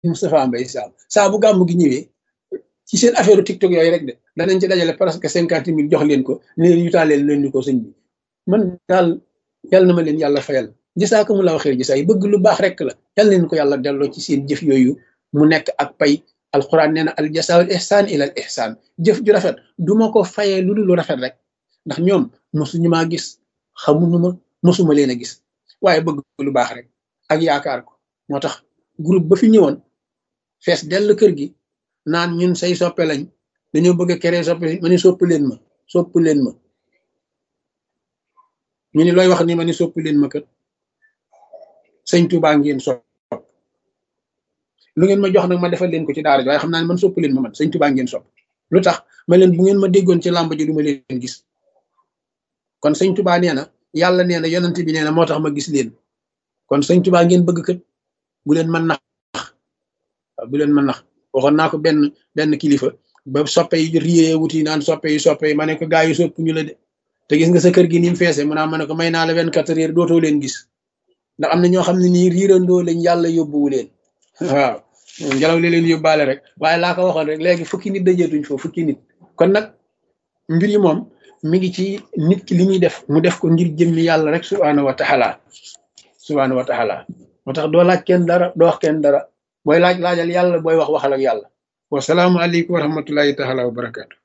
Moustapha Mbaye Sam saa bu gàmmu gi ñëwee ci seen affaire TikTok yooyu rek de danañ ci dajale presque cinquante mille jox leen ko ne leen yutaaleel leen ni ko sëñ bi man daal yàlla na ma leen yàlla fayal gisaaka mu la waxee gisa yi bëgg lu baax rek la yàlla leen ko yàlla delloo ci seen jëf yooyu mu nekk ak pay alquran nee na al jasaawul ihsaan ila al ihsaan jëf ju rafet du ma ko fayee lu dul lu rafet rek ndax ñoom mosuñu maa gis xamuñu ma mosuma leen a gis waaye bëgg lu baax rek ak yaakaar ko moo tax groupe ba fi ñëwoon fees dell kër gi naan ñun say soppe lañ dañoo bëgg a créer soppe ma ni sopp leen ma sopp leen ma ñu ni looy wax ni ma ni sopp leen ma kat sëñ Tuubaa ngeen sopp lu ngeen ma jox nag ma defal leen ko ci daara ji waaye xam naa ne man sopp leen ma man sëñ Tuubaa ngeen sopp lu tax ma leen bu ngeen ma déggoon ci làmb ji du ma leen gis kon sëñ Tuubaa nee na yàlla nee na yonent bi nee na moo tax ma gis leen kon sëñ Tuubaa ngeen bëgg kat bu leen mën nax bu leen mën nax waxoon naa ko benn benn kilifa ba soppe yi riyee wuti naan soppe yi soppe yi ma ne ko gaa yi sopp ñu la de te gis nga sa kër gi ni mu feese mu naa ma ne ko may naa la vingt quatre heures dootoo leen gis ndax am na ñoo xam ne nii riirandoo lañ yàlla yóbbuwu leen waaw ngelaw li leen yóbbaale rek waaye laa ko waxoon rek léegi fukki nit dajeetuñ foofu fukki nit kon nag mbir yi moom mi ngi ci nit ki li muy def mu def ko ngir jëmmi yàlla rek subhaanahu wa taala subhaanahu wa taala moo tax doo laaj kenn dara doo wax kenn dara booy laaj laajal yàlla booy wax waxal ak yàlla wasalaamu aleykum wa rahmatullahi taala wa barakaatu